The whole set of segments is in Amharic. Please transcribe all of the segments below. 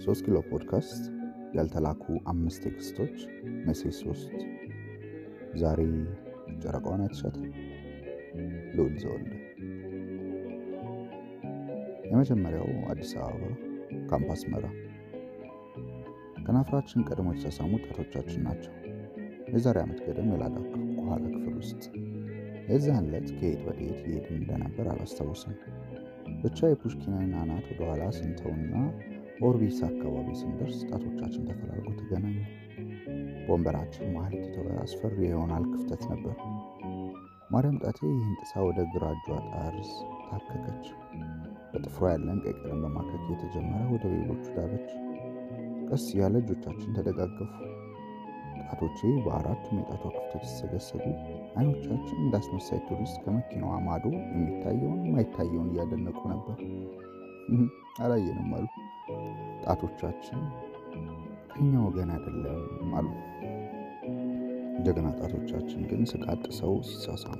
ሶስት ኪሎ ፖድካስት ያልተላኩ አምስት ቴክስቶች መሴት ሶስት ዛሬ ጨረቃዋን አይተሻታል? ልዑል ዘወልደ። የመጀመሪያው አዲስ አበባ ካምፓስ መራ። ከናፍራችን ቀድሞ የተሳሳሙ ጣቶቻችን ናቸው። የዛሬ ዓመት ገደም የላዳ ከኋላ ክፍል ውስጥ የዛን ዕለት ከየት ወደ የት እየሄድን እንደነበር አላስታውስም። ብቻ የፑሽኪንን አናት ወደኋላ ስንተውና ኦርቢስ አካባቢ ስንደርስ ጣቶቻችን ተፈላልጎ ተገናኙ። በወንበራችን መሀል የተተወ አስፈሪ የሆናል ክፍተት ነበር። ማርያም ጣቴ ይህን ጥሳ ወደ ግራ እጇ ጠርዝ ታከከች። በጥፍሯ ያለን ቀይ ቀለም በማከክ የተጀመረ ወደ ሌሎቹ ዳበች። ቀስ ያለ እጆቻችን ተደጋገፉ። ጣቶቼ በአራቱም የጣቷ ክፍተት ሲሰገሰጉ አይኖቻችን እንዳስመሳይ ቱሪስት ከመኪናዋ ማዶ የሚታየውን የማይታየውን እያደነቁ ነበር። አላየንም አሉ። ጣቶቻችን ከኛ ወገን አይደለም አሉ። ጀግና ጣቶቻችን ግን ስቃጥ ሰው ሲሳሳሙ፣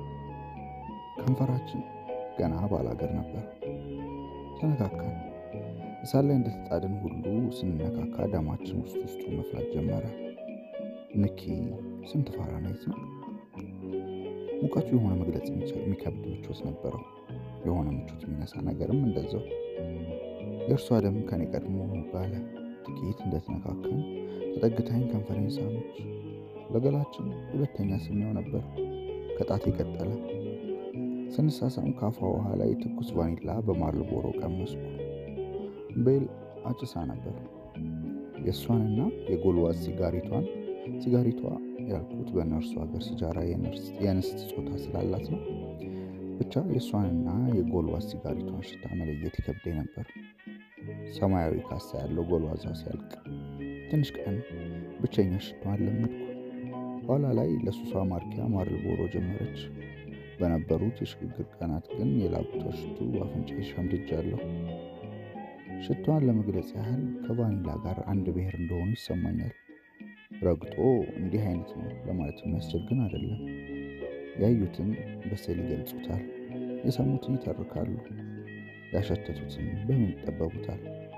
ከንፈራችን ገና ባላገር ነበር። ተነካካን። እሳት ላይ እንደተጣድን ሁሉ ስንነካካ ደማችን ውስጥ ውስጡ መፍላት ጀመረ። ንኪ ስንት ፋራናይት ነው? ሙቀቱ የሆነ መግለጽ የሚከብድ ምቾት ነበረው። የሆነ ምቾት የሚነሳ ነገርም እንደዛው። የእርሷ ደም ከኔ ቀድሞ ጋለ። ጥቂት እንደተነካከን ተጠግታኝ ከንፈሬን ሳመች። ለገላችን ሁለተኛ ስሜው ነበር። ከጣት የቀጠለ ስንሳሳም ካፏ ውሃ ላይ ትኩስ ቫኒላ በማርልቦሮ ቀመስኩ። ቤል አጭሳ ነበር። የእሷንና የጎልዋዝ ሲጋሪቷን ሲጋሪቷ ያልኩት በነርሱ ሀገር ሲጃራ የንስት ጾታ ስላላት ነው። ብቻ የእሷንና የጎልዋዝ ሲጋሪቷን ሽታ መለየት ይከብደኝ ነበር። ሰማያዊ ካሳ ያለው ጎልዋዟ ሲያልቅ ትንሽ ቀን ብቸኛ ሽቷን ለመድኩ። ኋላ ላይ ለሱሷ ማርኪያ ማርልቦሮ ጀመረች። በነበሩት የሽግግር ቀናት ግን የላቡቷ ሽቱ አፍንጫ ሸምድጃለሁ። ሽቷን ለመግለጽ ያህል ከቫኒላ ጋር አንድ ብሔር እንደሆኑ ይሰማኛል። ረግጦ እንዲህ አይነት ነው ለማለት የሚያስችል ግን አይደለም። ያዩትን በስዕል ይገልጹታል፣ የሰሙትን ይተርካሉ፣ ያሸተቱትን በምን ይጠበቡታል።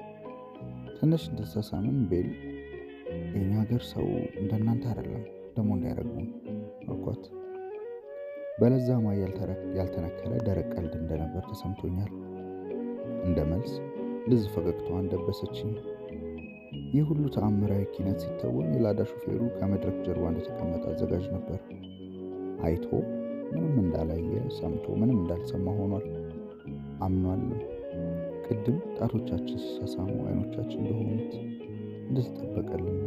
ትንሽ እንደተሳሳምን ቤል የእኛ ሀገር ሰው እንደናንተ አይደለም ደግሞ እንዳይረግሙን አልኳት። በለዛ ማይ ያልተነከረ ደረቅ ቀልድ እንደነበር ተሰምቶኛል። እንደ መልስ ልዝ ፈገግታዋን ደበሰችኝ። ይህ ሁሉ ተአምራዊ ኪነት ሲተወን የላዳ ሹፌሩ ከመድረክ ጀርባ እንደተቀመጠ አዘጋጅ ነበር። አይቶ ምንም እንዳላየ ሰምቶ ምንም እንዳልሰማ ሆኗል። አምኗልም። ቅድም ጣቶቻችን ሲሳሳሙ አይኖቻችን እንደሆኑት እንደተጠበቀልን